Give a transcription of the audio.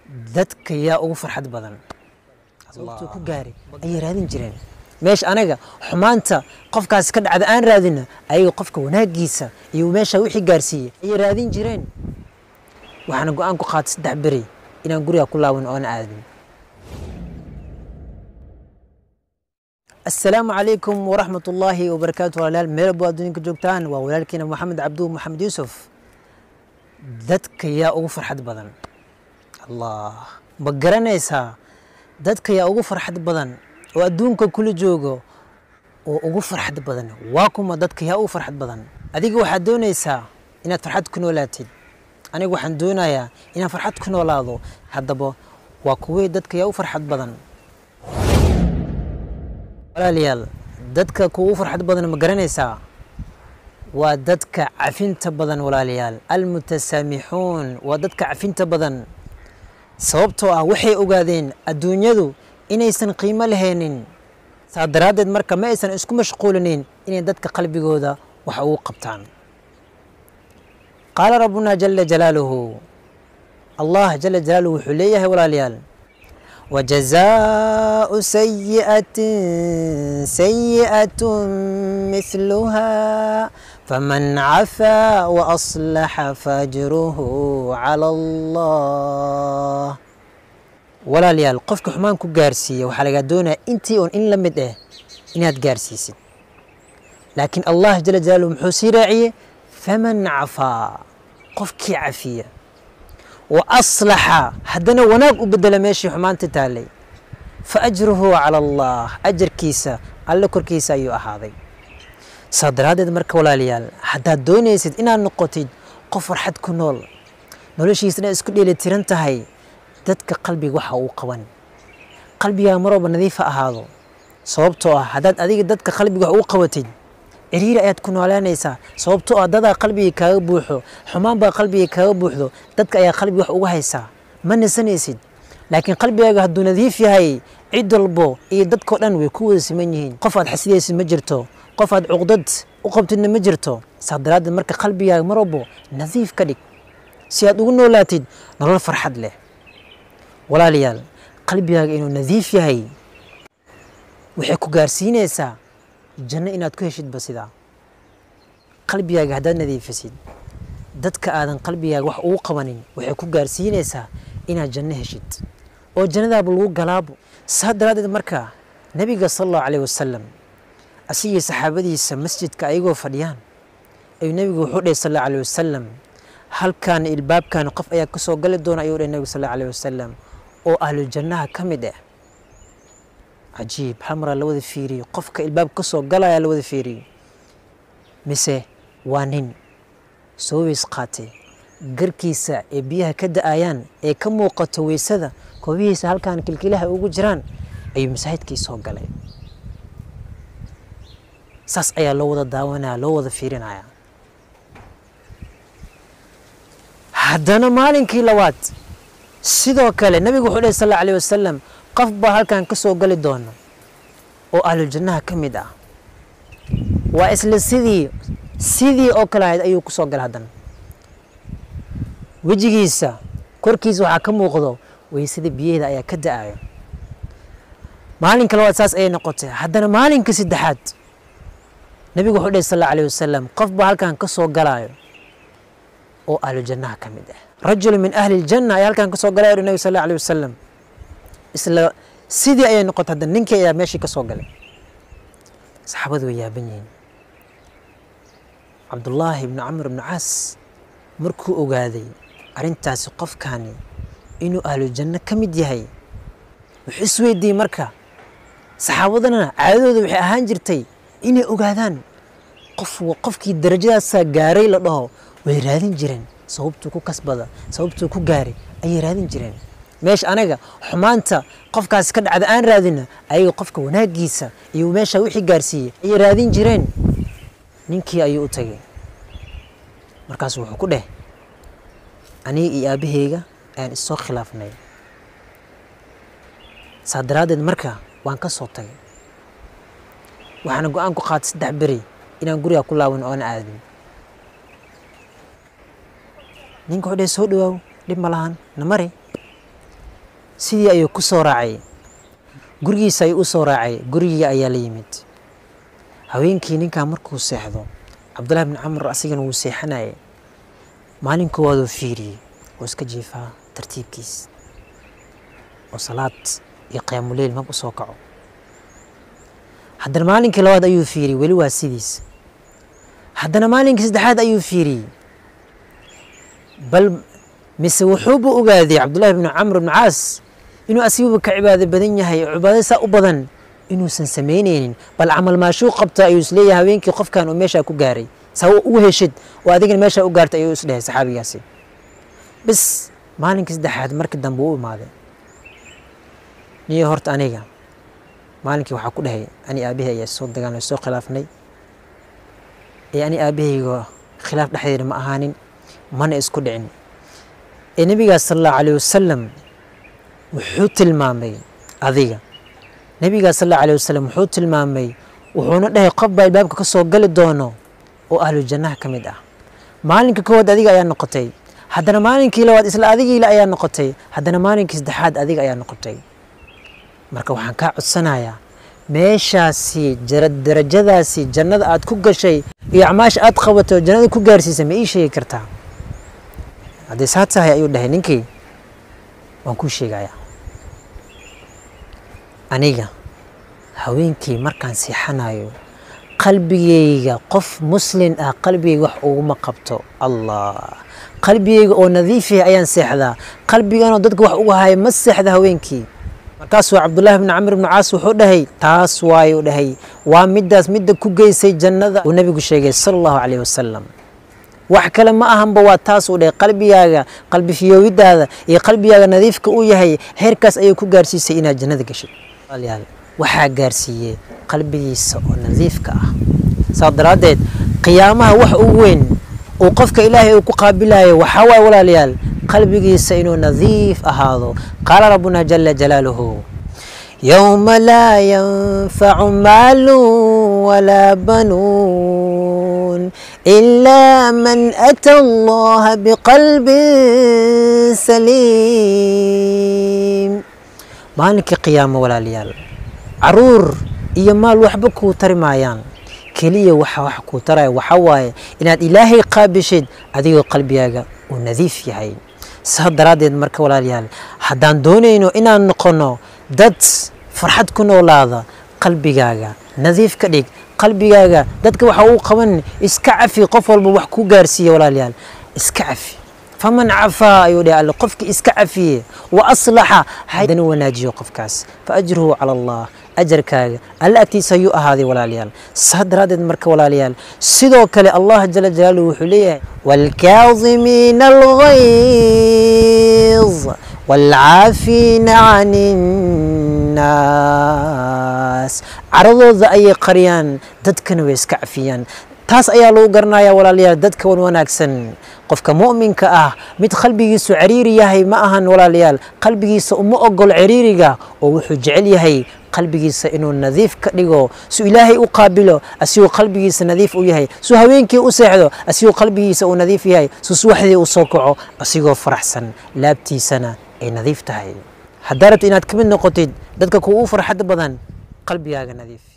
dadka yaa ugu farxad badan sababtuu ku gaaray ayay raadin jireen meesha anaga xumaanta qofkaas ka dhacda aan raadina ayaga qofka wanaagiisa iyo meesha wixii gaarsiiyey ayay raadin jireen waxaana go-aan ku qaatay saddex beri inaan guriga ku laaban oona aadin asalaamu calaykum waraxmat ullaahi wabarakaatu walaalayaal meel walbo adduunka joogtaan waa walaalkiina maxamed cabduhu maxamed yuusuf dadka yaa ugu farxad badan allah ma garanaysaa dadka yaa ugu farxad badan oo adduunka kula joogo oo ugu farxad badan waa kuma dadka yaa ugu farxad badan adiga waxaad doonaysaa inaad farxad ku noolaatid aniga waxaan doonayaa inaan farxad ku noolaado haddaba waa kuwey dadka yaa u farxad badan walaalayaal dadka kuugu farxad badan ma garanaysaa waa dadka cafinta badan walaalayaal almutasaamixuun waa dadka cafinta badan sababtoo ah waxay ogaadeen adduunyadu inaysan qiimo lahaynin saa daraaddeed marka ma aysan isku mashquulinayn inay dadka qalbigooda wax ugu qabtaan qaala rabbuna jala jalaaluhu allah jala jalaaluhu wuxuu leeyahay walaalayaal وجزاء سيئة سيئة مثلها فمن عفا وأصلح فأجره على الله ولا ليال قفك حمان كو غارسية وحالة دونا انتي اون ان لمد اه اناد غارسيسي لكن الله جل جلاله محوسي راعية فمن عفا قفك عفية وأصلح هدنا وناق وبدل ماشي حمانت تالي فأجره على الله أجر كيسا على كر كيسا أيو أهاضي صدر هذا مرك ولا ليال حتى دوني سيد إنا نقطي قفر حد كنول نولشي سنة اسكو ديلي تيرنتهاي ددك قلبي وحا وقوان قلبي يا مروب نظيفة أهاضو sababtoo ah haddaad adiga dadka qalbiga wax u qabatid ciriiri ayaad ku noolaanaysaa sababtoo ah dadaa qalbiga kaaga buuxo xumaan baa qalbiga kaaga buuxdo dadka ayaa qalbiga wax uga haysaa ma nasanaysid laakiin qalbigaaga hadduu nadiif yahay cid walbo iyo dadkao dhan way ku wada siman yihiin qof aad xasidaysid ma jirto qof aad cuqdad u qabtidna ma jirto saa daraaddeed marka qalbigaaga mar walbo nadiif ka dhig si aad ugu noolaatid nolol farxad leh walaalayaal qalbigaaga inuu nadiif yahay waxay ku gaarsiinaysaa janno inaad ku heshidba sidaa qalbigaaga haddaad nadiifisid dadka aadan qalbigaaga wax ugu qabanin waxay ku gaarsiinaysaa inaad janno heshid oo jannadaaba lagu galaabo saa daraaddeed marka nebiga sala allahu calayh wasalam asigii saxaabadiisa masjidka ayagoo fadhiyaan ayuu nebigu wuxuu dhahay sal allahu calayh wasalam halkan ilbaabkan qof ayaa ka soo gali doona ayuu dhahay nebigu sal allahu calayh wasalam oo ahlujannaha ka mid ah cajiib hal maraa la wada fiiriyo qofka ilbaab ka soo galaya la wada fiiriyo mise waa nin soo weys qaatay garkiisa ee biyaha ka da-ayaan ee ka muuqato weysada koobihiisa halkan kilkilaha ugu jiraan ayuu masaajidkii soo galay saas ayaa loo wada daawanaya loo wada fiirinaya haddana maalinkii labaad sidoo kale nabigu wuxuu dhahy sal alla alayh wasalam qof baa halkan ka soo gali doono oo ahluljannaha ka mid ah waa isla sidii sidii oo kale ahayd ayuu ku soo gala haddana wejigiisa korkiisa waxaa ka muuqdo weysada biyaheeda ayaa ka da-ayo maalinka labaad saas ayay noqotay haddana maalinka saddexaad nabigu wuxuu dhahy sal alla alayh wasalam qof baa halkan ka soo galaayo oo ahluljannaha ka mid ah rajulu min ahli ljanna ayaa halkan ka soo galaya o nabi sal alla alayh wasalam isla sidii ayay noqotay hadda ninkii ayaa meeshii ka soo galay saxaabadu way yaaban yihiin cabdullaahi ibnu camr ibnu caas markuu ogaaday arrintaasi qofkaani inuu ahlujanno ka mid yahay wuxuu isweydiiyey marka saxaabadana caadadooda waxay ahaan jirtay inay ogaadaan qof qofkii darajadaasaa gaaray la dhaho way raadin jireen sababtuu ku kasbada sababtuu ku gaaray ayay raadin jireen meesha anaga xumaanta qofkaas ka dhacda aan raadina ayaga qofka wanaagiisa iyo meesha wixii gaarsiiyey ayay raadin jireen ninkii ayuu u tagay markaasu wuxuu ku dheh aniga iyo aabaheyga ayaan issoo khilaafnay saa daraaddeed marka waan ka soo tagay waxaana go-aan ku qaatay saddex beri inaan guriga ku laaban oona aadin ninka wuxuu dheh soo dhawaaw dhib ma lahan na mari sidii ayuu ku soo raacay gurigiisa ayuu u soo raacay gurigii ayaa la yimid haweenkii ninkaa markuu seexdo cabdullahi bin camr asigana wuu seexanayay maalin koowaad uu fiiriyey oo iska jiifaa tartiibkiis oo salaad iyo qiyaamuleyl mag u soo kaco haddana maalinkii labaad ayuu fiiriyey weli waa sidiis haddana maalinkii saddexaad ayuu fiiriyey bal mise wuxuuba ogaaday cabdullahi bnu camr bnu caas inuu asiguba ka cibaado badan yahay oo cibaado saa u badan inuusan samaynaynin bal camal maashuu qabta ayuu isleeyahay haweenkii qofkan uu meeshaa ku gaaray saa u heshid oo adigana meeshaa u gaartay ayuu isdhehay saxaabigaasi bis maalinkii saddexaad markii dambe u imaaday niyo horta aniga maalinkii waxaa ku dhahay ani aabahey ayaa soo dagaalnay soo khilaafnay ee ani aabahayga khilaaf dhexdeeda ma ahaanin mana isku dhicin ee nebigaas sala allahu alayh wasalam wuxuu tilmaamay adiga nebigaas sal allahu alayh wasalam wuxuu tilmaamay wuxuuna dhahay qof baa albaabka ka soo gali doono oo ahlu jannaha ka mid ah maalinka koowaad adiga ayaa noqotay haddana maalinkii labaad isla adigiila ayaa noqotay haddana maalinkii saddexaad adiga ayaa noqotay marka waxaan kaa codsanayaa meeshaasi darajadaasi jannada aad ku gashay iyo acmaasha aad qabato jannada ku gaarsiisa ma ii sheegi kartaa haddii saa tahay ayuu dhahay ninkii waan kuu sheegayaa aniga haweenkii markaan seexanayo qalbigayga qof muslin ah qalbigayga wax uguma qabto allah qalbigayga oo nadiif yahay ayaan seexdaa qalbiganoo dadka wax uga haya ma seexda haweenkii markaasuu cabdullaahi bni camr bni caas wuxuu dhahay taas waayu dhahay waa middaas midda ku geysay jannada uu nabigu sheegay sala allahu calayh wasalam wax kale ma ahanba waa taas uu dhahay qalbigaaga qalbi fiyoowidaada iyo qalbigaaga nadiifka uu yahay heerkaas ayay ku gaarsiisay inaad jannada gashay walaalayaal waxaa gaarsiiyey qalbigiisa oo nadiifka ah saas daraaddeed qiyaamaha wax ugu weyn uu qofka ilaahay uu ku qaabilayo waxaa waaye walaalayaal qalbigiisa inuu nadiif ahaado qaala rabbuna jala jalaaluhu yowma laa yanfacu maalu walaa banuun ilaa man ata allaha biqalbin saliim maalinkii qiyaamo walaalayaal caruur iyo maal waxba kuu tari maayaan keliya waxa wax kuu taraya waxa waaye inaad ilaahay qaabishid adigoo qalbigaaga uu nadiif yahay saa daraaddeed marka walaalayaal haddaan doonayno inaan noqono dad farxad ku noolaada qalbigaaga nadiif ka dhig qalbigaaga dadka waxa uu qaban iska cafi qof walba wax ku gaarsiiya walaalayaal iska cafi faman cafaa ayuu dhahay alle qofkii iska cafiye wa aslaxa haddana wanaajiyo qofkaas fa ajruhu cala allah ajarkaaga alle agtiisa ayuu ahaaday walaalayaal saa daraaddeed marka walaalayaal sidoo kale allah jala jalaaluhu wuxuu leeyahay waalkaadimiina alghayz waalcaafiina can innaas caradooda ayay qariyaan dadkana way iska cafiyaan taas ayaa lagu garanayaa walaalayaal dadka wan wanaagsan qofka mu'minka ah mid qalbigiisu cariiri yahay ma ahan walaalayaal qalbigiisa uma ogol ciriiriga oo wuxuu jecel yahay qalbigiisa inuu nadiif ka dhigo su ilaahay u qaabilo asigoo qalbigiisa nadiif u yahay su haweenkii u seexdo asigoo qalbigiisa uu nadiif yahay su subaxdii u soo kaco asigoo faraxsan laabtiisana ay nadiif tahay haddaa rabta inaad ka mid noqotid dadka kugu farxad badan qalbigaaga nadiif